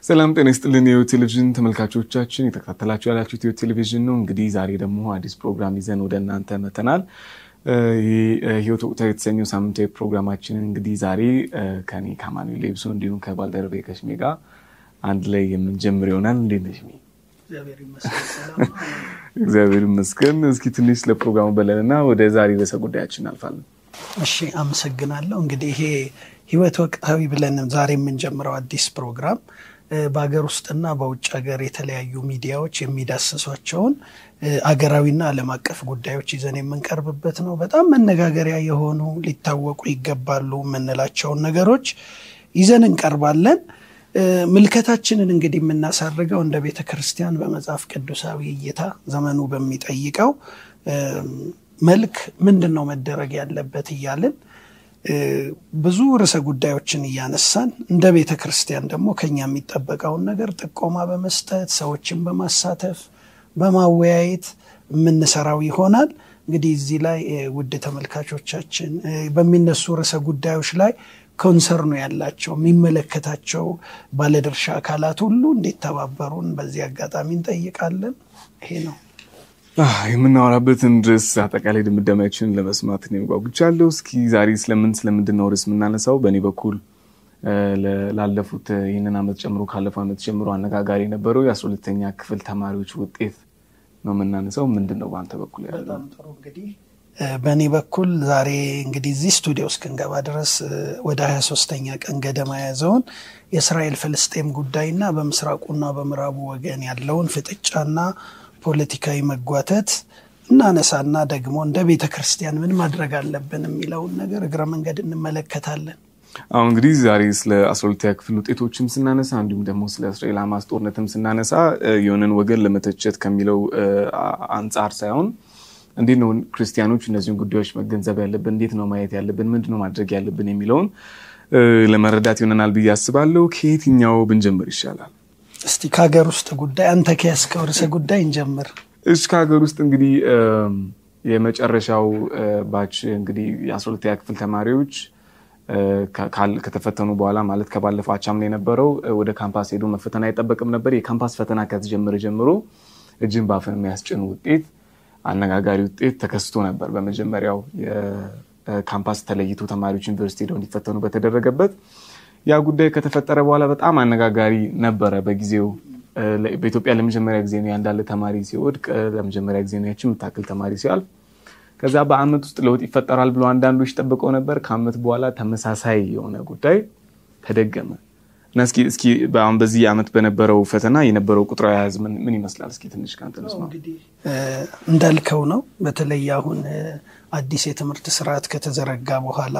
ሰላም ጤና ይስጥልን የህይወት ቴሌቪዥን ተመልካቾቻችን፣ የተከታተላችሁ ያላችሁት ህይወት ቴሌቪዥን ነው። እንግዲህ ዛሬ ደግሞ አዲስ ፕሮግራም ይዘን ወደ እናንተ መተናል። ይህ ህይወት ወቅታዊ የተሰኘው ሳምንታዊ ፕሮግራማችንን እንግዲህ ዛሬ ከኔ ከአማኑኤል ሌብሶ እንዲሁም ከባልደረባዬ ከሽሜ ጋር አንድ ላይ የምንጀምር ይሆናል። እንዴት ነሽ ሽሜ? እግዚአብሔር ይመስገን። እስኪ ትንሽ ስለ ፕሮግራሙ በለንና ወደ ዛሬ ርዕሰ ጉዳያችን እናልፋለን። እሺ፣ አመሰግናለሁ። እንግዲህ ይሄ ህይወት ወቅታዊ ብለን ዛሬ የምንጀምረው አዲስ ፕሮግራም በሀገር ውስጥና በውጭ ሀገር የተለያዩ ሚዲያዎች የሚዳስሷቸውን አገራዊና ዓለም አቀፍ ጉዳዮች ይዘን የምንቀርብበት ነው። በጣም መነጋገሪያ የሆኑ ሊታወቁ ይገባሉ የምንላቸውን ነገሮች ይዘን እንቀርባለን። ምልከታችንን እንግዲህ የምናሳርገው እንደ ቤተ ክርስቲያን በመጽሐፍ ቅዱሳዊ እይታ ዘመኑ በሚጠይቀው መልክ ምንድን ነው መደረግ ያለበት እያልን ብዙ ርዕሰ ጉዳዮችን እያነሳን እንደ ቤተ ክርስቲያን ደግሞ ከኛ የሚጠበቀውን ነገር ጥቆማ በመስጠት ሰዎችን በማሳተፍ በማወያየት የምንሰራው ይሆናል። እንግዲህ እዚህ ላይ ውድ ተመልካቾቻችን በሚነሱ ርዕሰ ጉዳዮች ላይ ኮንሰርኑ ያላቸው የሚመለከታቸው ባለድርሻ አካላት ሁሉ እንዲተባበሩን በዚህ አጋጣሚ እንጠይቃለን። ይሄ ነው የምናወራበትን ርዕስ አጠቃላይ ድምዳሜያችንን ለመስማት እኔም ጓጉቻለሁ። እስኪ ዛሬ ስለምን ስለምንድን ነው ርዕስ የምናነሳው? በእኔ በኩል ላለፉት ይህንን ዓመት ጨምሮ ካለፈው ዓመት ጀምሮ አነጋጋሪ የነበረው የአስራ ሁለተኛ ክፍል ተማሪዎች ውጤት ነው የምናነሳው። ምንድን ነው በአንተ በኩል ያለው? በጣም ጥሩ እንግዲህ በእኔ በኩል ዛሬ እንግዲህ እዚህ ስቱዲዮ እስክንገባ ድረስ ወደ ሀያ ሶስተኛ ቀን ገደማ የያዘውን የእስራኤል ፍልስጤም ጉዳይና በምስራቁና በምዕራቡ ወገን ያለውን ፍጥጫና ፖለቲካዊ መጓተት እናነሳና ደግሞ እንደ ቤተ ክርስቲያን ምን ማድረግ አለብን የሚለውን ነገር እግረ መንገድ እንመለከታለን። አሁን እንግዲህ ዛሬ ስለ አስራ ሁለተኛ ክፍል ውጤቶችም ስናነሳ እንዲሁም ደግሞ ስለ እስራኤል ሐማስ ጦርነትም ስናነሳ የሆነን ወገን ለመተቸት ከሚለው አንጻር ሳይሆን እንዴት ነው ክርስቲያኖች እነዚህን ጉዳዮች መገንዘብ ያለብን፣ እንዴት ነው ማየት ያለብን፣ ምንድን ነው ማድረግ ያለብን የሚለውን ለመረዳት ይሆነናል ብዬ አስባለሁ። ከየትኛው ብንጀምር ይሻላል? እስቲ ከሀገር ውስጥ ጉዳይ አንተ ከያዝከው ርዕሰ ጉዳይ እንጀምር። እሺ፣ ከሀገር ውስጥ እንግዲህ የመጨረሻው ባች እንግዲህ የአስራ ሁለተኛ ክፍል ተማሪዎች ከተፈተኑ በኋላ ማለት ከባለፈው አቻምና የነበረው ወደ ካምፓስ ሄዶ መፈተን አይጠበቅም ነበር። የካምፓስ ፈተና ከተጀመረ ጀምሮ እጅን በአፍን የሚያስጭን ውጤት አነጋጋሪ ውጤት ተከስቶ ነበር። በመጀመሪያው የካምፓስ ተለይቶ ተማሪዎች ዩኒቨርሲቲ ሄደው እንዲፈተኑ በተደረገበት ያ ጉዳይ ከተፈጠረ በኋላ በጣም አነጋጋሪ ነበረ። በጊዜው በኢትዮጵያ ለመጀመሪያ ጊዜ ነው ያንዳለ ተማሪ ሲወድቅ፣ ለመጀመሪያ ጊዜ ነው ያችን የምታክል ተማሪ ሲያልፍ። ከዛ በአመት ውስጥ ለውጥ ይፈጠራል ብሎ አንዳንዶች ጠብቀው ነበር። ከአመት በኋላ ተመሳሳይ የሆነ ጉዳይ ተደገመ እና እስኪ እስኪ አሁን በዚህ አመት በነበረው ፈተና የነበረው ቁጥራዊ አሃዝ ምን ይመስላል? እስኪ ትንሽ ከአንተ እንስማ። እንዳልከው ነው። በተለይ አሁን አዲስ የትምህርት ስርዓት ከተዘረጋ በኋላ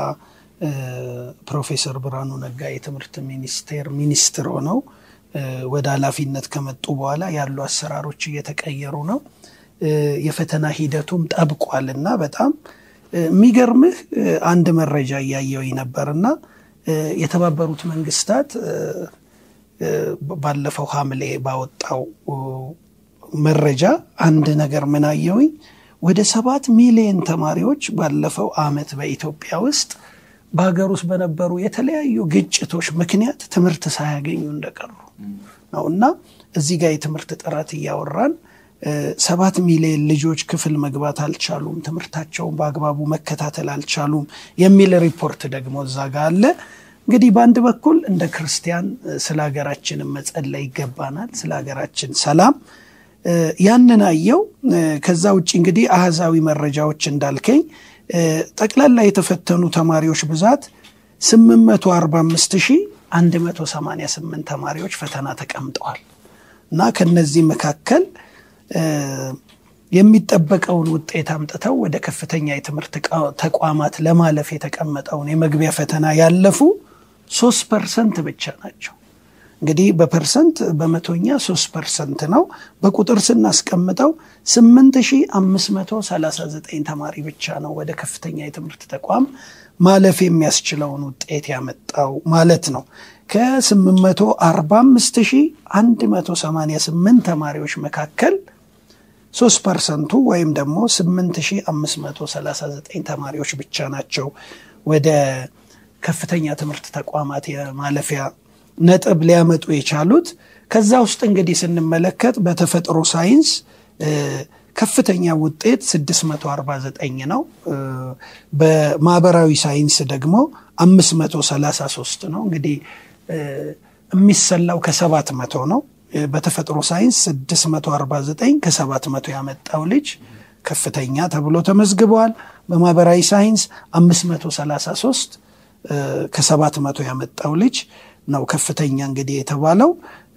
ፕሮፌሰር ብርሃኑ ነጋ የትምህርት ሚኒስቴር ሚኒስትር ሆነው ወደ ኃላፊነት ከመጡ በኋላ ያሉ አሰራሮች እየተቀየሩ ነው። የፈተና ሂደቱም ጠብቋል እና በጣም የሚገርምህ አንድ መረጃ እያየው ነበርና የተባበሩት መንግስታት ባለፈው ሐምሌ ባወጣው መረጃ አንድ ነገር ምን አየውኝ ወደ ሰባት ሚሊዮን ተማሪዎች ባለፈው አመት በኢትዮጵያ ውስጥ በሀገር ውስጥ በነበሩ የተለያዩ ግጭቶች ምክንያት ትምህርት ሳያገኙ እንደቀሩ ነው እና እዚህ ጋር የትምህርት ጥራት እያወራን ሰባት ሚሊዮን ልጆች ክፍል መግባት አልቻሉም፣ ትምህርታቸውን በአግባቡ መከታተል አልቻሉም የሚል ሪፖርት ደግሞ እዛ ጋ አለ። እንግዲህ በአንድ በኩል እንደ ክርስቲያን ስለ ሀገራችን መጸለይ ይገባናል፣ ስለ ሀገራችን ሰላም ያንን አየው። ከዛ ውጭ እንግዲህ አህዛዊ መረጃዎች እንዳልከኝ ጠቅላላ የተፈተኑ ተማሪዎች ብዛት 845188 ተማሪዎች ፈተና ተቀምጠዋል እና ከነዚህ መካከል የሚጠበቀውን ውጤት አምጥተው ወደ ከፍተኛ የትምህርት ተቋማት ለማለፍ የተቀመጠውን የመግቢያ ፈተና ያለፉ ሶስት ፐርሰንት ብቻ ናቸው። እንግዲህ በፐርሰንት በመቶኛ ሶስት ፐርሰንት ነው። በቁጥር ስናስቀምጠው 8539 ተማሪ ብቻ ነው ወደ ከፍተኛ የትምህርት ተቋም ማለፍ የሚያስችለውን ውጤት ያመጣው ማለት ነው። ከ845188 ተማሪዎች መካከል 3 ፐርሰንቱ ወይም ደግሞ 8539 ተማሪዎች ብቻ ናቸው ወደ ከፍተኛ ትምህርት ተቋማት የማለፊያ ነጥብ ሊያመጡ የቻሉት። ከዛ ውስጥ እንግዲህ ስንመለከት በተፈጥሮ ሳይንስ ከፍተኛ ውጤት 649 ነው። በማህበራዊ ሳይንስ ደግሞ 533 ነው። እንግዲህ የሚሰላው ከሰባት መቶ ነው። በተፈጥሮ ሳይንስ 649 ከሰባት መቶ ያመጣው ልጅ ከፍተኛ ተብሎ ተመዝግበዋል። በማህበራዊ ሳይንስ 533 ከሰባት መቶ ያመጣው ልጅ ነው ከፍተኛ እንግዲህ የተባለው።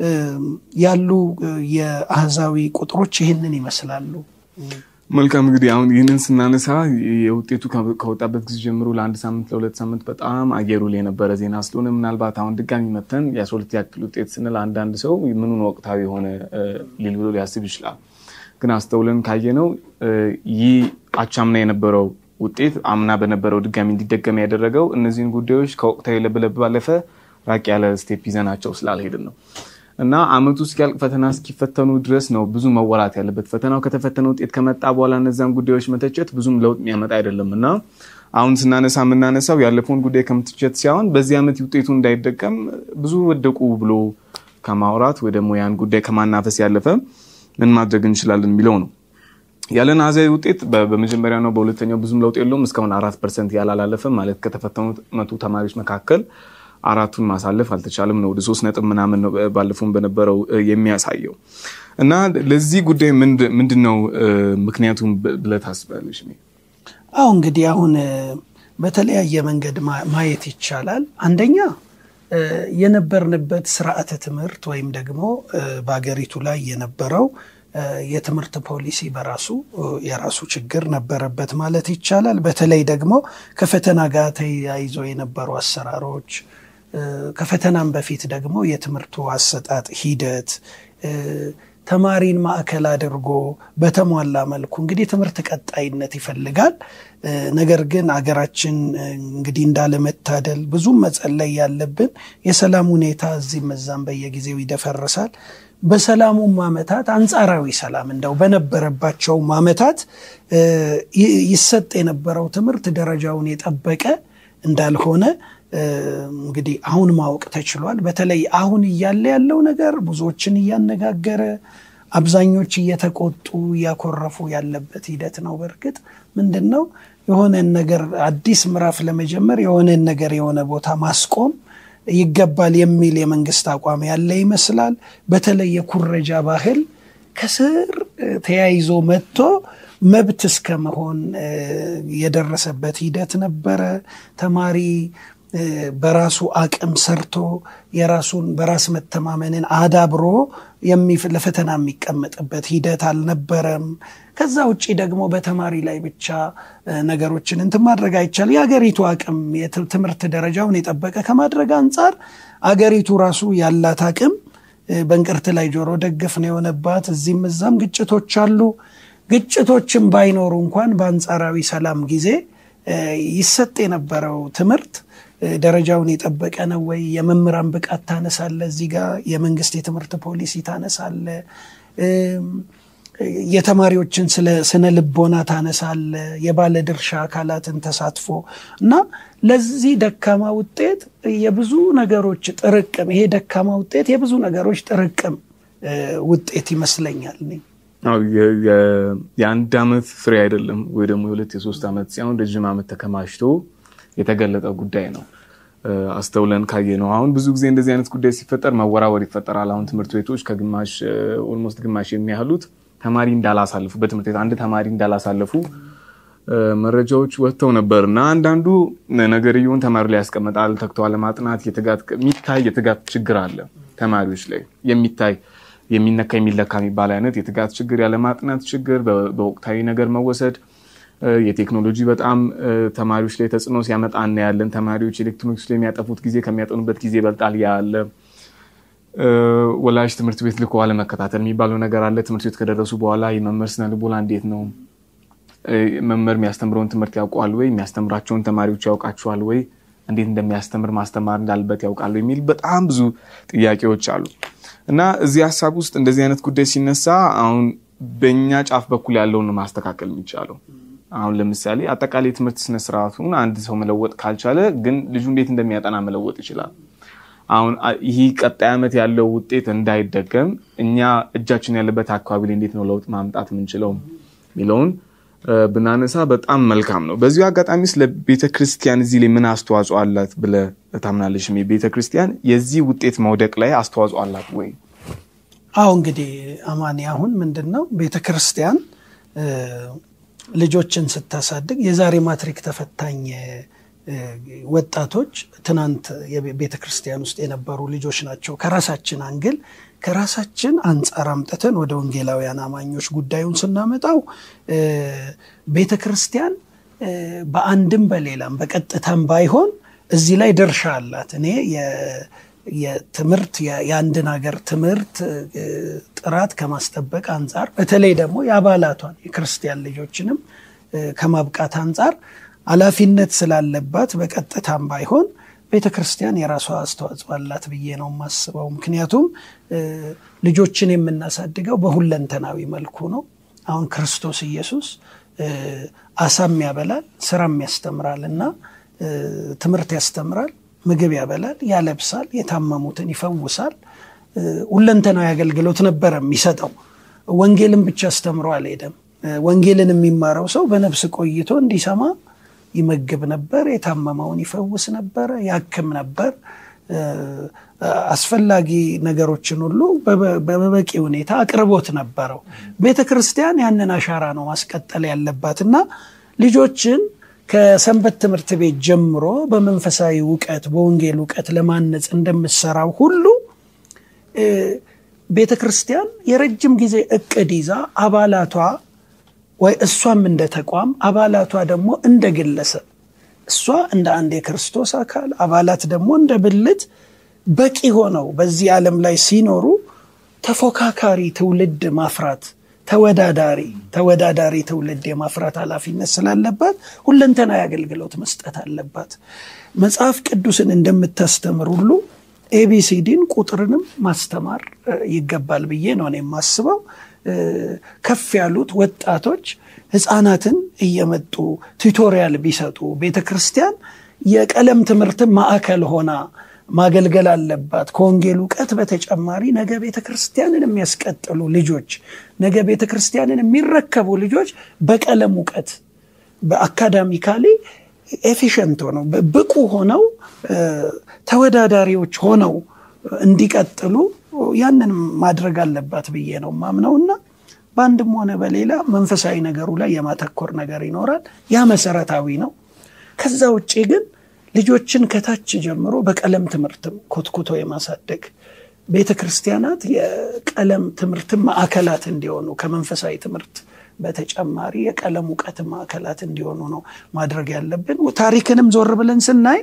ያሉ የአህዛዊ ቁጥሮች ይህንን ይመስላሉ። መልካም እንግዲህ አሁን ይህንን ስናነሳ የውጤቱ ከወጣበት ጊዜ ጀምሮ ለአንድ ሳምንት ለሁለት ሳምንት በጣም አየሩ ላይ የነበረ ዜና ስለሆነ ምናልባት አሁን ድጋሚ መተን የአስራ ሁለተኛ ክፍል ውጤት ስንል አንዳንድ ሰው ምኑን ወቅታዊ የሆነ ሊል ብሎ ሊያስብ ይችላል። ግን አስተውለን ካየነው ይህ አቻምና የነበረው ውጤት አምና በነበረው ድጋሚ እንዲደገም ያደረገው እነዚህን ጉዳዮች ከወቅታዊ ለብለብ ባለፈ ራቅ ያለ ስቴፕ ይዘናቸው ስላልሄድን ነው እና አመቱ እስኪያልቅ ፈተና እስኪፈተኑ ድረስ ነው ብዙ መወራት ያለበት። ፈተናው ከተፈተነ ውጤት ከመጣ በኋላ እነዚያን ጉዳዮች መተቸት ብዙም ለውጥ የሚያመጣ አይደለም እና አሁን ስናነሳ የምናነሳው ያለፈውን ጉዳይ ከምትቸት ሲሆን በዚህ ዓመት ውጤቱ እንዳይደቀም ብዙ ወደቁ ብሎ ከማውራት ወይ ደግሞ ያን ጉዳይ ከማናፈስ ያለፈ ምን ማድረግ እንችላለን የሚለው ነው። ያለን አሃዛዊ ውጤት በመጀመሪያ ነው በሁለተኛው ብዙም ለውጥ የለውም። እስካሁን አራት ፐርሰንት ያላላለፈ ማለት ከተፈተኑት መቶ ተማሪዎች መካከል አራቱን ማሳለፍ አልተቻለም ነው። ወደ ሶስት ነጥብ ምናምን ነው ባለፈውን በነበረው የሚያሳየው እና ለዚህ ጉዳይ ምንድን ነው ምክንያቱም ብለህ ታስባለች? አሁ እንግዲህ አሁን በተለያየ መንገድ ማየት ይቻላል። አንደኛ የነበርንበት ስርዓተ ትምህርት ወይም ደግሞ በሀገሪቱ ላይ የነበረው የትምህርት ፖሊሲ በራሱ የራሱ ችግር ነበረበት ማለት ይቻላል። በተለይ ደግሞ ከፈተና ጋር ተያይዞ የነበሩ አሰራሮች ከፈተናም በፊት ደግሞ የትምህርቱ አሰጣጥ ሂደት ተማሪን ማዕከል አድርጎ በተሟላ መልኩ እንግዲህ ትምህርት ቀጣይነት ይፈልጋል። ነገር ግን አገራችን እንግዲህ እንዳለመታደል ብዙም መጸለይ ያለብን የሰላም ሁኔታ እዚህም እዛም በየጊዜው ይደፈርሳል። በሰላሙም ዓመታት አንጻራዊ ሰላም እንደው በነበረባቸውም ዓመታት ይሰጥ የነበረው ትምህርት ደረጃውን የጠበቀ እንዳልሆነ እንግዲህ አሁን ማወቅ ተችሏል። በተለይ አሁን እያለ ያለው ነገር ብዙዎችን እያነጋገረ አብዛኞች እየተቆጡ እያኮረፉ ያለበት ሂደት ነው። በእርግጥ ምንድን ነው የሆነን ነገር አዲስ ምዕራፍ ለመጀመር የሆነን ነገር የሆነ ቦታ ማስቆም ይገባል የሚል የመንግስት አቋም ያለ ይመስላል። በተለይ የኩረጃ ባህል ከስር ተያይዞ መጥቶ መብት እስከ መሆን የደረሰበት ሂደት ነበረ። ተማሪ በራሱ አቅም ሰርቶ የራሱን በራስ መተማመንን አዳብሮ ለፈተና የሚቀመጥበት ሂደት አልነበረም። ከዛ ውጭ ደግሞ በተማሪ ላይ ብቻ ነገሮችን እንትን ማድረግ አይቻል። የአገሪቱ አቅም የትምህርት ደረጃውን የጠበቀ ከማድረግ አንጻር አገሪቱ ራሱ ያላት አቅም በእንቅርት ላይ ጆሮ ደግፍ ነው የሆነባት። እዚህም እዛም ግጭቶች አሉ። ግጭቶችም ባይኖሩ እንኳን በአንጻራዊ ሰላም ጊዜ ይሰጥ የነበረው ትምህርት ደረጃውን የጠበቀ ነው ወይ? የመምህራን ብቃት ታነሳለ፣ እዚህ ጋር የመንግስት የትምህርት ፖሊሲ ታነሳለ፣ የተማሪዎችን ስነ ልቦና ታነሳለ፣ የባለድርሻ አካላትን ተሳትፎ እና ለዚህ ደካማ ውጤት የብዙ ነገሮች ጥርቅም ይሄ ደካማ ውጤት የብዙ ነገሮች ጥርቅም ውጤት ይመስለኛል። የአንድ ዓመት ፍሬ አይደለም ወይ ደግሞ የሁለት የሶስት ዓመት ሲሆን ረዥም ዓመት ተከማችቶ የተገለጠ ጉዳይ ነው። አስተውለን ካየ ነው። አሁን ብዙ ጊዜ እንደዚህ አይነት ጉዳይ ሲፈጠር መወራወር ይፈጠራል። አሁን ትምህርት ቤቶች ከግማሽ ኦልሞስት ግማሽ የሚያህሉት ተማሪ እንዳላሳለፉ በትምህርት ቤት አንድ ተማሪ እንዳላሳለፉ መረጃዎች ወጥተው ነበር እና አንዳንዱ ነገርየውን ተማሪ ላይ ያስቀምጣል። ተግተው ለማጥናት የሚታይ የትጋት ችግር አለ ተማሪዎች ላይ የሚታይ የሚነካ የሚለካ የሚባል አይነት የትጋት ችግር፣ ያለማጥናት ችግር፣ በወቅታዊ ነገር መወሰድ የቴክኖሎጂ በጣም ተማሪዎች ላይ ተጽዕኖ ሲያመጣ እናያለን። ተማሪዎች ኤሌክትሮኒክስ ላይ የሚያጠፉት ጊዜ ከሚያጠኑበት ጊዜ ይበልጣል ያለ ወላጅ ትምህርት ቤት ልኮ አለመከታተል የሚባለው ነገር አለ። ትምህርት ቤት ከደረሱ በኋላ የመምህር ስነ ልቦና እንዴት ነው? መምህር የሚያስተምረውን ትምህርት ያውቀዋል ወይ? የሚያስተምራቸውን ተማሪዎች ያውቃቸዋል ወይ? እንዴት እንደሚያስተምር ማስተማር እንዳለበት ያውቃሉ የሚል በጣም ብዙ ጥያቄዎች አሉ እና እዚህ ሀሳብ ውስጥ እንደዚህ አይነት ጉዳይ ሲነሳ አሁን በእኛ ጫፍ በኩል ያለውን ማስተካከል የሚቻለው አሁን ለምሳሌ አጠቃላይ ትምህርት ስነስርዓቱን አንድ ሰው መለወጥ ካልቻለ ግን ልጁ እንዴት እንደሚያጠና መለወጥ ይችላል። አሁን ይህ ቀጣይ ዓመት ያለው ውጤት እንዳይደገም እኛ እጃችን ያለበት አካባቢ ላይ እንዴት ነው ለውጥ ማምጣት የምንችለው የሚለውን ብናነሳ በጣም መልካም ነው። በዚሁ አጋጣሚ ስለ ቤተ ክርስቲያን እዚህ ላይ ምን አስተዋጽኦ አላት ብለህ ታምናለሽ? ቤተ ክርስቲያን የዚህ ውጤት መውደቅ ላይ አስተዋጽኦ አላት ወይ? አሁ እንግዲህ አማኒ አሁን ምንድን ነው ቤተ ክርስቲያን ልጆችን ስታሳድግ የዛሬ ማትሪክ ተፈታኝ ወጣቶች ትናንት ቤተ ክርስቲያን ውስጥ የነበሩ ልጆች ናቸው። ከራሳችን አንግል ከራሳችን አንጻር አምጥተን ወደ ወንጌላውያን አማኞች ጉዳዩን ስናመጣው ቤተ ክርስቲያን በአንድም በሌላም በቀጥታም ባይሆን እዚህ ላይ ድርሻ አላት። እኔ የትምህርት የአንድን ሀገር ትምህርት ጥራት ከማስጠበቅ አንጻር በተለይ ደግሞ የአባላቷን የክርስቲያን ልጆችንም ከማብቃት አንጻር ኃላፊነት ስላለባት በቀጥታም ባይሆን ቤተ ክርስቲያን የራሷ አስተዋጽኦ አላት ብዬ ነው የማስበው። ምክንያቱም ልጆችን የምናሳድገው በሁለንተናዊ መልኩ ነው። አሁን ክርስቶስ ኢየሱስ አሳም ያበላል፣ ስራም ያስተምራል እና ትምህርት ያስተምራል፣ ምግብ ያበላል፣ ያለብሳል፣ የታመሙትን ይፈውሳል። ሁለንተናዊ አገልግሎት ነበረ የሚሰጠው። ወንጌልን ብቻ አስተምሮ አልሄደም። ወንጌልን የሚማረው ሰው በነፍስ ቆይቶ እንዲሰማ ይመግብ ነበር። የታመመውን ይፈውስ ነበረ፣ ያክም ነበር። አስፈላጊ ነገሮችን ሁሉ በበቂ ሁኔታ አቅርቦት ነበረው። ቤተ ክርስቲያን ያንን አሻራ ነው ማስቀጠል ያለባት እና ልጆችን ከሰንበት ትምህርት ቤት ጀምሮ በመንፈሳዊ እውቀት በወንጌል እውቀት ለማነጽ እንደምትሰራው ሁሉ ቤተ ክርስቲያን የረጅም ጊዜ እቅድ ይዛ አባላቷ ወይ እሷም እንደ ተቋም አባላቷ ደግሞ እንደ ግለሰብ እሷ እንደ አንድ የክርስቶስ አካል አባላት ደግሞ እንደ ብልት በቂ ሆነው በዚህ ዓለም ላይ ሲኖሩ ተፎካካሪ ትውልድ ማፍራት ተወዳዳሪ ተወዳዳሪ ትውልድ የማፍራት ኃላፊነት ስላለባት ሁለንተናዊ አገልግሎት መስጠት አለባት። መጽሐፍ ቅዱስን እንደምታስተምር ሁሉ ኤቢሲዲን ቁጥርንም ማስተማር ይገባል ብዬ ነው የማስበው። ከፍ ያሉት ወጣቶች ህፃናትን እየመጡ ቱቶሪያል ቢሰጡ ቤተ ክርስቲያን የቀለም ትምህርትን ማዕከል ሆና ማገልገል አለባት። ከወንጌል እውቀት በተጨማሪ ነገ ቤተ ክርስቲያንን የሚያስቀጥሉ ልጆች፣ ነገ ቤተ ክርስቲያንን የሚረከቡ ልጆች በቀለም እውቀት በአካዳሚካሊ ኤፊሽንት ሆነው ብቁ ሆነው ተወዳዳሪዎች ሆነው እንዲቀጥሉ ያንን ማድረግ አለባት ብዬ ነው ማምነው እና በአንድም ሆነ በሌላ መንፈሳዊ ነገሩ ላይ የማተኮር ነገር ይኖራል። ያ መሰረታዊ ነው። ከዛ ውጭ ግን ልጆችን ከታች ጀምሮ በቀለም ትምህርትም ኮትኩቶ የማሳደግ ቤተ ክርስቲያናት የቀለም ትምህርትን ማዕከላት እንዲሆኑ ከመንፈሳዊ ትምህርት በተጨማሪ የቀለም እውቀት ማዕከላት እንዲሆኑ ነው ማድረግ ያለብን። ታሪክንም ዞር ብለን ስናይ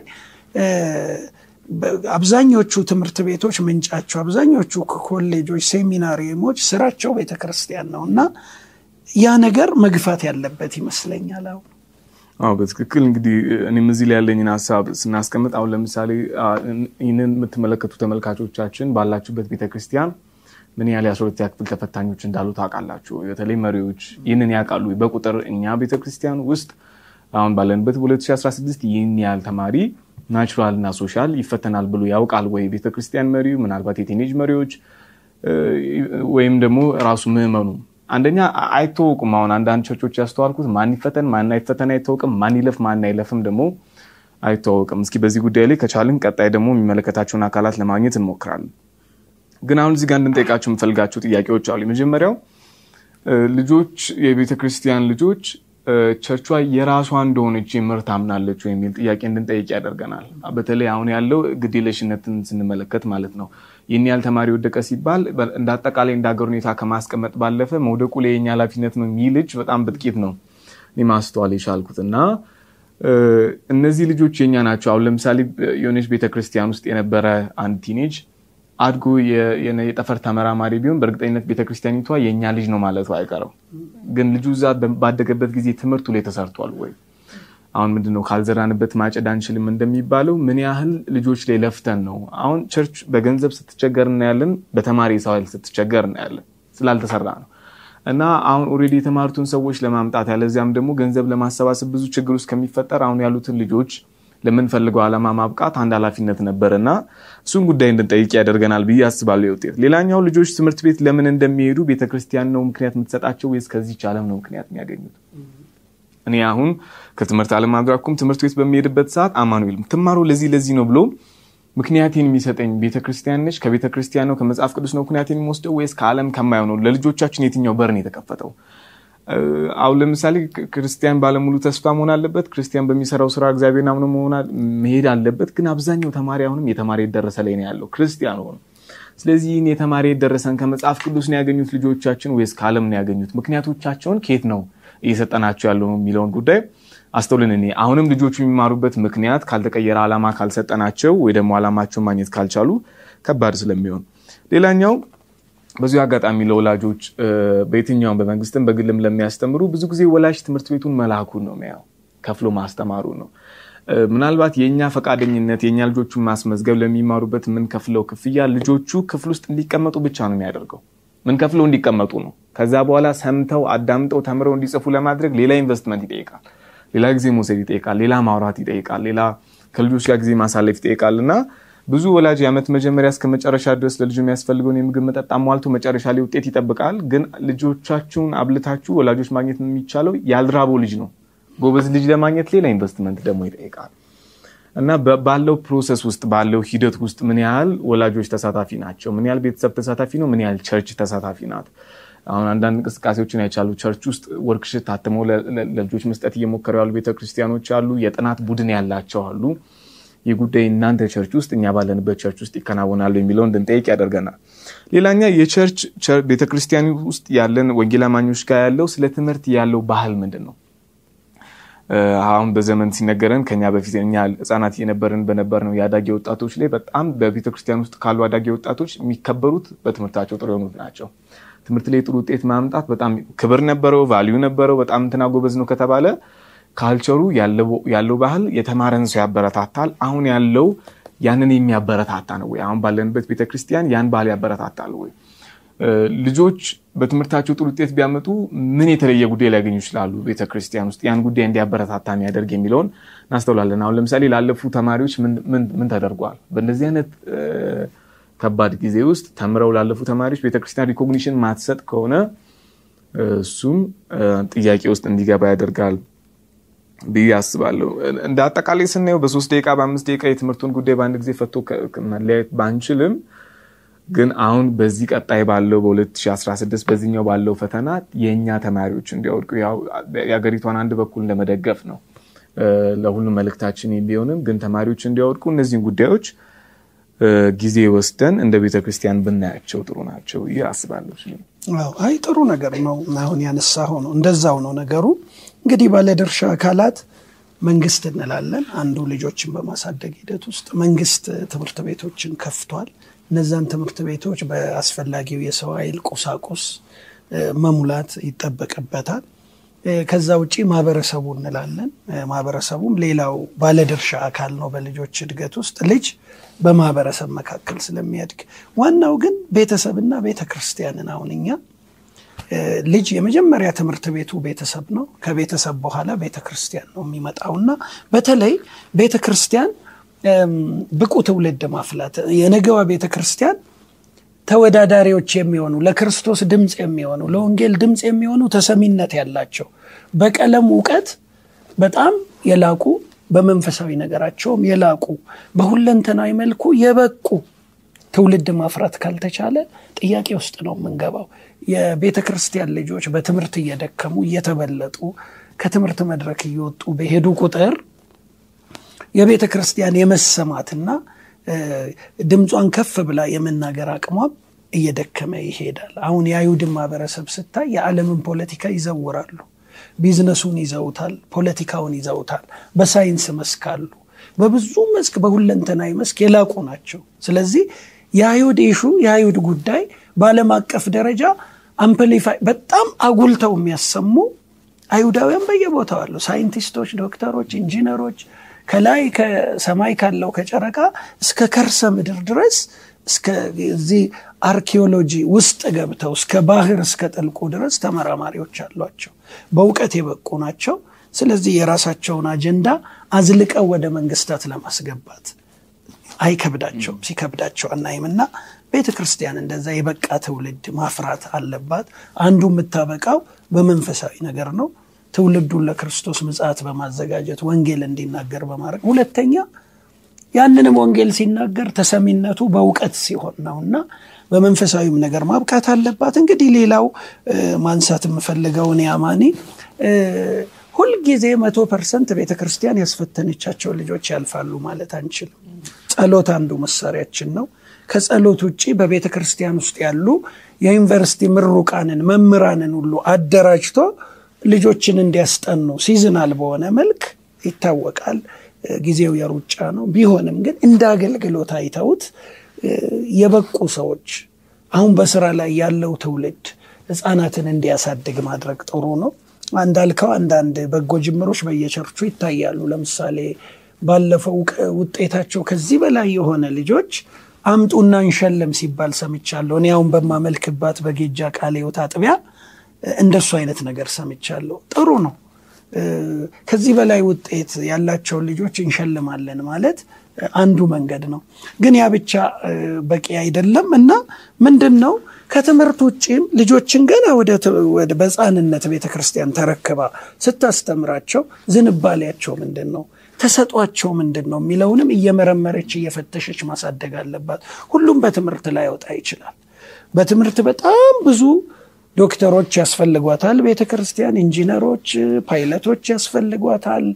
አብዛኞቹ ትምህርት ቤቶች ምንጫቸው፣ አብዛኞቹ ኮሌጆች፣ ሴሚናሪየሞች ስራቸው ቤተ ክርስቲያን ነው እና ያ ነገር መግፋት ያለበት ይመስለኛል። አሁን አዎ በትክክል እንግዲህ እኔም እዚህ ላይ ያለኝን ሀሳብ ስናስቀምጥ አሁን ለምሳሌ ይህንን የምትመለከቱ ተመልካቾቻችን ባላችሁበት ቤተክርስቲያን ምን ያህል የአስራ ሁለተኛ ክፍል ተፈታኞች እንዳሉ ታውቃላችሁ። በተለይ መሪዎች ይህንን ያውቃሉ። በቁጥር እኛ ቤተክርስቲያን ውስጥ አሁን ባለንበት በ2016 ይህን ያህል ተማሪ ናቹራል እና ሶሻል ይፈተናል ብሎ ያውቃል ወይ ቤተክርስቲያን መሪው? ምናልባት የቲኔጅ መሪዎች ወይም ደግሞ ራሱ ምዕመኑ አንደኛ አይታወቁም። አሁን አንዳንድ ቸርቾች ያስተዋልኩት ማን ይፈተን ማን አይፈተን አይታወቅም። ማን ይለፍ ማን አይለፍም ደግሞ አይታወቅም። እስኪ በዚህ ጉዳይ ላይ ከቻልን ቀጣይ ደግሞ የሚመለከታቸውን አካላት ለማግኘት እንሞክራለን። ግን አሁን እዚህ ጋር እንድንጠይቃቸው የምፈልጋቸው ጥያቄዎች አሉ። የመጀመሪያው ልጆች የቤተ ክርስቲያን ልጆች ቸርቿ የራሷ እንደሆነች የምር ታምናለች የሚል ጥያቄ እንድንጠይቅ ያደርገናል። በተለይ አሁን ያለው ግዴለሽነትን ስንመለከት ማለት ነው። ይህን ያህል ተማሪ ወደቀ ሲባል እንደ አጠቃላይ እንደ ሀገር ሁኔታ ከማስቀመጥ ባለፈ መውደቁ ላይ የኛ ኃላፊነት ነው የሚል ልጅ በጣም በጥቂት ነው እኔ ማስተዋል የቻልኩት እና እነዚህ ልጆች የኛ ናቸው። አሁን ለምሳሌ የሆነች ቤተክርስቲያን ውስጥ የነበረ አንድ ቲኔጅ አድጎ የጠፈር ተመራማሪ ቢሆን በእርግጠኝነት ቤተክርስቲያኒቷ የእኛ ልጅ ነው ማለቱ አይቀርም። ግን ልጁ እዛ ባደገበት ጊዜ ትምህርቱ ላይ ተሰርቷል ወይ? አሁን ምንድነው ካልዘራንበት ማጨድ አንችልም እንደሚባለው ምን ያህል ልጆች ላይ ለፍተን ነው? አሁን ቸርች በገንዘብ ስትቸገር እናያለን፣ በተማሪ ሰው ኃይል ስትቸገር እናያለን። ስላልተሰራ ነው እና አሁን ኦልሬዲ የተማሩትን ሰዎች ለማምጣት ያለዚያም ደግሞ ገንዘብ ለማሰባሰብ ብዙ ችግር ውስጥ ከሚፈጠር አሁን ያሉትን ልጆች ለምንፈልገው ዓላማ ማብቃት አንድ ኃላፊነት ነበር እና እሱን ጉዳይ እንድንጠይቅ ያደርገናል ብዬ አስባለሁ። የውጤት ሌላኛው ልጆች ትምህርት ቤት ለምን እንደሚሄዱ ቤተክርስቲያን ነው ምክንያት የምትሰጣቸው ወይስ ከዚች ዓለም ነው ምክንያት የሚያገኙት? እኔ አሁን ከትምህርት ዓለም አድራኩም ትምህርት ቤት በሚሄድበት ሰዓት አማኑኤል ትማሩ ለዚህ ለዚህ ነው ብሎ ምክንያቴን የሚሰጠኝ ቤተክርስቲያን ነች። ከቤተክርስቲያን ነው ከመጽሐፍ ቅዱስ ነው ምክንያቴን የሚወስደው ወይስ ከዓለም ከማየው ነው? ለልጆቻችን የትኛው በር ነው የተከፈተው? አሁን ለምሳሌ ክርስቲያን ባለሙሉ ተስፋ መሆን አለበት። ክርስቲያን በሚሰራው ስራ እግዚአብሔርን አምኖ መሄድ አለበት። ግን አብዛኛው ተማሪ አሁንም የተማሪ የደረሰ ላይ ነው ያለው ክርስቲያን ሆኑ። ስለዚህ ይህን የተማሪ የደረሰን ከመጽሐፍ ቅዱስ ነው ያገኙት ልጆቻችን ወይስ ከዓለም ነው ያገኙት? ምክንያቶቻቸውን ከየት ነው እየሰጠናቸው ያለው የሚለውን ጉዳይ አስተውልን። እኔ አሁንም ልጆቹ የሚማሩበት ምክንያት ካልተቀየረ ዓላማ ካልሰጠናቸው ወይ ደግሞ ዓላማቸውን ማግኘት ካልቻሉ ከባድ ስለሚሆን ሌላኛው በዚሁ አጋጣሚ ለወላጆች በየትኛውም በመንግስትም በግልም ለሚያስተምሩ ብዙ ጊዜ ወላጅ ትምህርት ቤቱን መላኩን ነው የሚያው ከፍሎ ማስተማሩ ነው። ምናልባት የእኛ ፈቃደኝነት የእኛ ልጆቹን ማስመዝገብ ለሚማሩበት የምንከፍለው ክፍያ ልጆቹ ክፍል ውስጥ እንዲቀመጡ ብቻ ነው የሚያደርገው። ምንከፍለው እንዲቀመጡ ነው። ከዛ በኋላ ሰምተው አዳምጠው ተምረው እንዲጽፉ ለማድረግ ሌላ ኢንቨስትመንት ይጠይቃል። ሌላ ጊዜ መውሰድ ይጠይቃል። ሌላ ማውራት ይጠይቃል። ሌላ ከልጆች ጋር ጊዜ ማሳለፍ ይጠይቃል እና ብዙ ወላጅ የዓመት መጀመሪያ እስከ መጨረሻ ድረስ ለልጁ የሚያስፈልገውን የምግብ መጠጥ አሟልቶ መጨረሻ ላይ ውጤት ይጠብቃል። ግን ልጆቻችሁን አብልታችሁ ወላጆች ማግኘት የሚቻለው ያልራበው ልጅ ነው። ጎበዝ ልጅ ለማግኘት ሌላ ኢንቨስትመንት ደግሞ ይጠይቃል እና ባለው ፕሮሰስ ውስጥ ባለው ሂደት ውስጥ ምን ያህል ወላጆች ተሳታፊ ናቸው? ምን ያህል ቤተሰብ ተሳታፊ ነው? ምን ያህል ቸርች ተሳታፊ ናት? አሁን አንዳንድ እንቅስቃሴዎችን አይቻሉ። ቸርች ውስጥ ወርክሽት ታትመው ለልጆች መስጠት እየሞከሩ ያሉ ቤተክርስቲያኖች አሉ። የጥናት ቡድን ያላቸው አሉ። ይህ ጉዳይ እናንተ ቸርች ውስጥ እኛ ባለንበት ቸርች ውስጥ ይከናወናሉ የሚለው እንድንጠይቅ ያደርገናል። ሌላኛ የቸርች ቤተክርስቲያን ውስጥ ያለን ወንጌል አማኞች ጋር ያለው ስለ ትምህርት ያለው ባህል ምንድን ነው? አሁን በዘመን ሲነገረን ከኛ በፊት እኛ ህጻናት የነበርን በነበር ነው የአዳጊ ወጣቶች ላይ በጣም በቤተክርስቲያን ውስጥ ካሉ አዳጊ ወጣቶች የሚከበሩት በትምህርታቸው ጥሩ የሆኑት ናቸው። ትምህርት ላይ ጥሩ ውጤት ማምጣት በጣም ክብር ነበረው፣ ቫሊዩ ነበረው። በጣም እንትና ጎበዝ ነው ከተባለ ካልቸሩ ያለው ባህል የተማረን ሰው ያበረታታል። አሁን ያለው ያንን የሚያበረታታ ነው ወይ? አሁን ባለንበት ቤተክርስቲያን ያን ባህል ያበረታታል ወይ? ልጆች በትምህርታቸው ጥሩ ውጤት ቢያመጡ ምን የተለየ ጉዳይ ሊያገኙ ይችላሉ? ቤተክርስቲያን ውስጥ ያን ጉዳይ እንዲያበረታታ የሚያደርግ የሚለውን እናስተውላለን። አሁን ለምሳሌ ላለፉ ተማሪዎች ምን ተደርጓል? በእንደዚህ አይነት ከባድ ጊዜ ውስጥ ተምረው ላለፉ ተማሪዎች ቤተክርስቲያን ሪኮግኒሽን ማትሰጥ ከሆነ እሱም ጥያቄ ውስጥ እንዲገባ ያደርጋል ብዬ አስባለሁ። እንደ አጠቃላይ ስናየው በሶስት ደቂቃ በአምስት ደቂቃ የትምህርቱን ጉዳይ በአንድ ጊዜ ፈቶ መለያየት ባንችልም ግን አሁን በዚህ ቀጣይ ባለው በ2016 በዚህኛው ባለው ፈተና የእኛ ተማሪዎች እንዲያወድቁ የሀገሪቷን አንድ በኩል ለመደገፍ ነው ለሁሉም መልእክታችን ቢሆንም ግን ተማሪዎች እንዲያወድቁ እነዚህን ጉዳዮች ጊዜ ወስደን እንደ ቤተ ክርስቲያን ብናያቸው ጥሩ ናቸው ይህ አስባለሁ። አይ ጥሩ ነገር ነው። አሁን ያነሳኸው ነው፣ እንደዛው ነው ነገሩ። እንግዲህ ባለድርሻ አካላት መንግስት እንላለን። አንዱ ልጆችን በማሳደግ ሂደት ውስጥ መንግስት ትምህርት ቤቶችን ከፍቷል። እነዛን ትምህርት ቤቶች በአስፈላጊው የሰው ኃይል ቁሳቁስ መሙላት ይጠበቅበታል። ከዛ ውጪ ማህበረሰቡ እንላለን። ማህበረሰቡም ሌላው ባለድርሻ አካል ነው በልጆች እድገት ውስጥ ልጅ በማህበረሰብ መካከል ስለሚያድግ፣ ዋናው ግን ቤተሰብና ቤተ ክርስቲያንን አሁን እኛ ልጅ የመጀመሪያ ትምህርት ቤቱ ቤተሰብ ነው። ከቤተሰብ በኋላ ቤተ ክርስቲያን ነው የሚመጣውና በተለይ ቤተ ክርስቲያን ብቁ ትውልድ ማፍላት የነገዋ ቤተ ክርስቲያን ተወዳዳሪዎች የሚሆኑ ለክርስቶስ ድምፅ የሚሆኑ ለወንጌል ድምፅ የሚሆኑ ተሰሚነት ያላቸው በቀለም እውቀት በጣም የላቁ በመንፈሳዊ ነገራቸውም የላቁ በሁለንተናዊ መልኩ የበቁ ትውልድ ማፍራት ካልተቻለ ጥያቄ ውስጥ ነው የምንገባው። የቤተ ክርስቲያን ልጆች በትምህርት እየደከሙ እየተበለጡ ከትምህርት መድረክ እየወጡ በሄዱ ቁጥር የቤተ ክርስቲያን የመሰማትና ድምጿን ከፍ ብላ የመናገር አቅሟም እየደከመ ይሄዳል። አሁን የአይሁድን ማህበረሰብ ስታይ የዓለምን ፖለቲካ ይዘውራሉ። ቢዝነሱን ይዘውታል፣ ፖለቲካውን ይዘውታል። በሳይንስ መስክ አሉ። በብዙ መስክ በሁለንተናዊ መስክ የላቁ ናቸው። ስለዚህ የአይሁድ ኢሹ የአይሁድ ጉዳይ በዓለም አቀፍ ደረጃ አምፕሊፋይ በጣም አጉልተው የሚያሰሙ አይሁዳውያን በየቦታው አሉ። ሳይንቲስቶች፣ ዶክተሮች፣ ኢንጂነሮች ከላይ ከሰማይ ካለው ከጨረቃ እስከ ከርሰ ምድር ድረስ እስከዚህ አርኪኦሎጂ ውስጥ ገብተው እስከ ባህር እስከ ጥልቁ ድረስ ተመራማሪዎች አሏቸው። በእውቀት የበቁ ናቸው። ስለዚህ የራሳቸውን አጀንዳ አዝልቀው ወደ መንግስታት ለማስገባት አይከብዳቸውም። ሲከብዳቸው አናይም እና ቤተ ክርስቲያን እንደዛ የበቃ ትውልድ ማፍራት አለባት። አንዱ የምታበቃው በመንፈሳዊ ነገር ነው። ትውልዱን ለክርስቶስ ምጽአት በማዘጋጀት ወንጌል እንዲናገር በማድረግ ሁለተኛ ያንንም ወንጌል ሲናገር ተሰሚነቱ በእውቀት ሲሆን ነው እና በመንፈሳዊም ነገር ማብቃት አለባት። እንግዲህ ሌላው ማንሳት የምፈልገው እኔ አማኒ ሁልጊዜ መቶ ፐርሰንት ቤተ ክርስቲያን ያስፈተነቻቸው ልጆች ያልፋሉ ማለት አንችልም። ጸሎት አንዱ መሳሪያችን ነው። ከጸሎት ውጭ በቤተ ክርስቲያን ውስጥ ያሉ የዩኒቨርሲቲ ምሩቃንን መምህራንን ሁሉ አደራጅቶ ልጆችን እንዲያስጠኑ ሲዝናል በሆነ መልክ ይታወቃል። ጊዜው የሩጫ ነው። ቢሆንም ግን እንደ አገልግሎት አይተውት የበቁ ሰዎች አሁን በስራ ላይ ያለው ትውልድ ህፃናትን እንዲያሳድግ ማድረግ ጥሩ ነው። እንዳልከው አንዳንድ በጎ ጅምሮች በየቸርቹ ይታያሉ። ለምሳሌ ባለፈው ውጤታቸው ከዚህ በላይ የሆነ ልጆች አምጡና እንሸለም ሲባል ሰምቻለሁ። እኔ አሁን በማመልክባት በጌጃ ቃለ ሕይወት አጥቢያ እንደሱ አይነት ነገር ሰምቻለሁ። ጥሩ ነው። ከዚህ በላይ ውጤት ያላቸውን ልጆች እንሸልማለን ማለት አንዱ መንገድ ነው። ግን ያ ብቻ በቂ አይደለም እና ምንድን ነው ከትምህርት ውጭም ልጆችን ገና ወደ በሕፃንነት ቤተ ክርስቲያን ተረክባ ስታስተምራቸው ዝንባሌያቸው ምንድን ነው፣ ተሰጧቸው ምንድን ነው የሚለውንም እየመረመረች እየፈተሸች ማሳደግ አለባት። ሁሉም በትምህርት ላይ ያወጣ ይችላል። በትምህርት በጣም ብዙ ዶክተሮች ያስፈልጓታል። ቤተ ክርስቲያን ኢንጂነሮች፣ ፓይለቶች ያስፈልጓታል።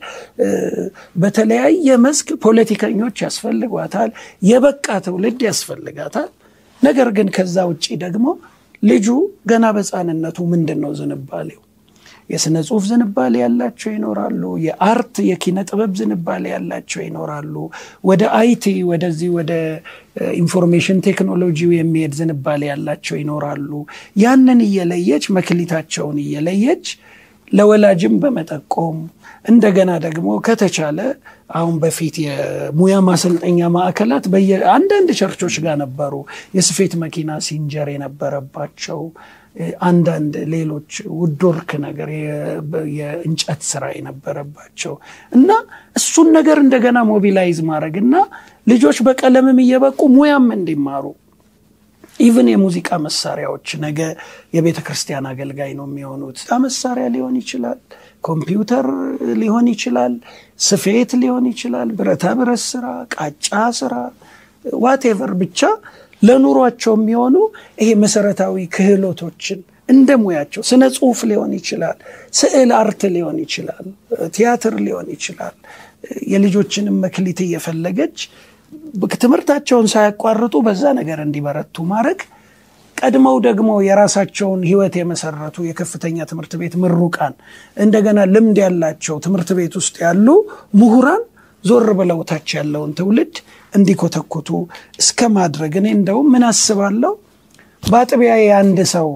በተለያየ መስክ ፖለቲከኞች ያስፈልጓታል። የበቃ ትውልድ ያስፈልጋታል። ነገር ግን ከዛ ውጭ ደግሞ ልጁ ገና በሕፃንነቱ ምንድን ነው ዝንባሌው? የስነ ጽሁፍ ዝንባሌ ያላቸው ይኖራሉ። የአርት የኪነ ጥበብ ዝንባሌ ያላቸው ይኖራሉ። ወደ አይቲ ወደዚህ ወደ ኢንፎርሜሽን ቴክኖሎጂው የሚሄድ ዝንባሌ ያላቸው ይኖራሉ። ያንን እየለየች መክሊታቸውን እየለየች ለወላጅም በመጠቆም እንደገና ደግሞ ከተቻለ አሁን በፊት የሙያ ማሰልጠኛ ማዕከላት አንዳንድ ቸርቾች ጋር ነበሩ። የስፌት መኪና ሲንጀር የነበረባቸው አንዳንድ ሌሎች ውድወርክ ነገር የእንጨት ስራ የነበረባቸው እና እሱን ነገር እንደገና ሞቢላይዝ ማድረግ እና ልጆች በቀለምም እየበቁ ሙያም እንዲማሩ ኢቭን የሙዚቃ መሳሪያዎች ነገ የቤተ ክርስቲያን አገልጋይ ነው የሚሆኑት። መሳሪያ ሊሆን ይችላል፣ ኮምፒውተር ሊሆን ይችላል፣ ስፌት ሊሆን ይችላል፣ ብረታ ብረት ስራ፣ ቃጫ ስራ፣ ዋቴቨር ብቻ ለኑሯቸው የሚሆኑ ይሄ መሰረታዊ ክህሎቶችን እንደ ሙያቸው ስነ ጽሁፍ ሊሆን ይችላል፣ ስዕል አርት ሊሆን ይችላል፣ ቲያትር ሊሆን ይችላል። የልጆችንም መክሊት እየፈለገች ትምህርታቸውን ሳያቋርጡ በዛ ነገር እንዲበረቱ ማድረግ ቀድመው ደግሞ የራሳቸውን ሕይወት የመሰረቱ የከፍተኛ ትምህርት ቤት ምሩቃን እንደገና ልምድ ያላቸው ትምህርት ቤት ውስጥ ያሉ ምሁራን ዞር ብለው ታች ያለውን ትውልድ እንዲኮተኩቱ እስከ ማድረግ እኔ እንደውም ምን አስባለሁ በአጥቢያ የአንድ ሰው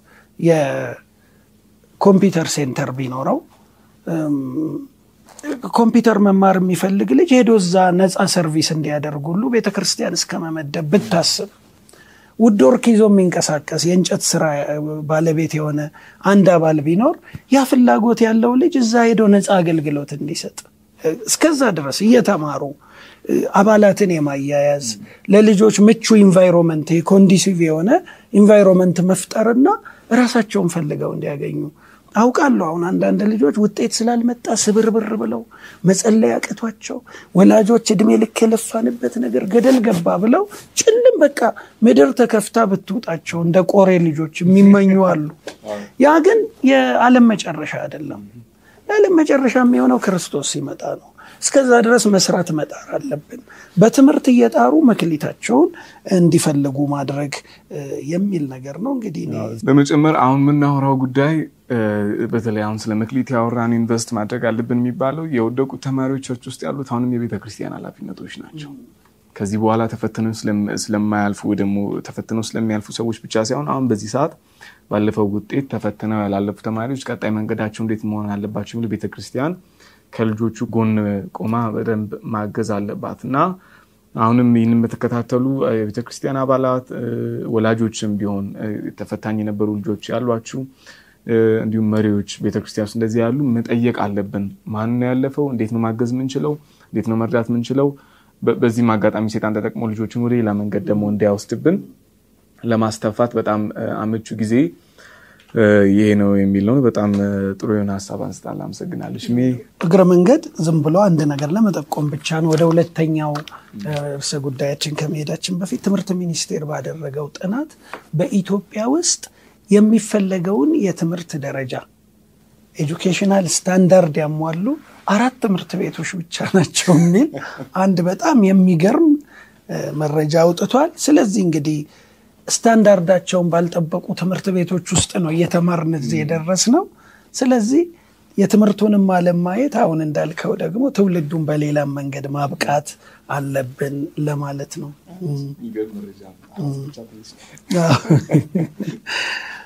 የኮምፒውተር ሴንተር ቢኖረው ኮምፒውተር መማር የሚፈልግ ልጅ ሄዶ እዛ ነፃ ሰርቪስ እንዲያደርጉ ሁሉ ቤተ ክርስቲያን እስከ መመደብ ብታስብ ውድ ወርክ ይዞ የሚንቀሳቀስ የእንጨት ስራ ባለቤት የሆነ አንድ አባል ቢኖር ያ ፍላጎት ያለው ልጅ እዛ ሄዶ ነፃ አገልግሎት እንዲሰጥ እስከዛ ድረስ እየተማሩ አባላትን የማያያዝ ለልጆች ምቹ ኢንቫይሮንመንት ኮንዲሲቭ የሆነ ኢንቫይሮንመንት መፍጠርና ራሳቸውን ፈልገው እንዲያገኙ አውቃለሁ። አሁን አንዳንድ ልጆች ውጤት ስላልመጣ ስብርብር ብለው መጸለይ አቅቷቸው ወላጆች እድሜ ልክ የለፋንበት ነገር ገደል ገባ ብለው ጭልም በቃ ምድር ተከፍታ ብትውጣቸው እንደ ቆሬ ልጆች የሚመኙ አሉ። ያ ግን የዓለም መጨረሻ አይደለም። የዓለም መጨረሻ የሚሆነው ክርስቶስ ሲመጣ ነው። እስከዛ ድረስ መስራት መጣር አለብን። በትምህርት እየጣሩ መክሊታቸውን እንዲፈልጉ ማድረግ የሚል ነገር ነው። እንግዲህ በመጨመር አሁን የምናወራው ጉዳይ በተለይ አሁን ስለ መክሊት ያወራን ኢንቨስት ማድረግ አለብን የሚባለው የወደቁት ተማሪዎች ቸርች ውስጥ ያሉት አሁንም የቤተ ክርስቲያን ኃላፊነቶች ናቸው። ከዚህ በኋላ ተፈትነው ስለማያልፉ ወይ ደግሞ ተፈትነው ስለሚያልፉ ሰዎች ብቻ ሳይሆን አሁን በዚህ ሰዓት ባለፈው ውጤት ተፈትነው ያላለፉ ተማሪዎች ቀጣይ መንገዳቸው እንዴት መሆን አለባቸው የሚለው ቤተ ክርስቲያን ከልጆቹ ጎን ቆማ በደንብ ማገዝ አለባት እና አሁንም ይህንን በተከታተሉ የቤተ ክርስቲያን አባላት ወላጆችም ቢሆን ተፈታኝ የነበሩ ልጆች ያሏችሁ እንዲሁም መሪዎች ቤተክርስቲያን ውስጥ እንደዚህ ያሉ መጠየቅ አለብን። ማን ነው ያለፈው? እንዴት ነው ማገዝ ምንችለው? እንዴት ነው መርዳት ምንችለው? በዚህም አጋጣሚ ሴጣን ተጠቅሞ ልጆችን ወደ ሌላ መንገድ ደግሞ እንዳይወስድብን ለማስተፋት በጣም አመቹ ጊዜ ይሄ ነው የሚል ነው። በጣም ጥሩ የሆነ ሀሳብ አንስታል። አመሰግናለች። እግረ መንገድ ዝም ብሎ አንድ ነገር ለመጠቆም ብቻ ነው። ወደ ሁለተኛው ርዕሰ ጉዳያችን ከመሄዳችን በፊት ትምህርት ሚኒስቴር ባደረገው ጥናት በኢትዮጵያ ውስጥ የሚፈለገውን የትምህርት ደረጃ ኤጁኬሽናል ስታንዳርድ ያሟሉ አራት ትምህርት ቤቶች ብቻ ናቸው የሚል አንድ በጣም የሚገርም መረጃ አውጥቷል። ስለዚህ እንግዲህ ስታንዳርዳቸውን ባልጠበቁ ትምህርት ቤቶች ውስጥ ነው እየተማርን እዚህ የደረስ ነው። ስለዚህ የትምህርቱንም ዓለም ማየት አሁን እንዳልከው ደግሞ ትውልዱን በሌላም መንገድ ማብቃት አለብን ለማለት ነው።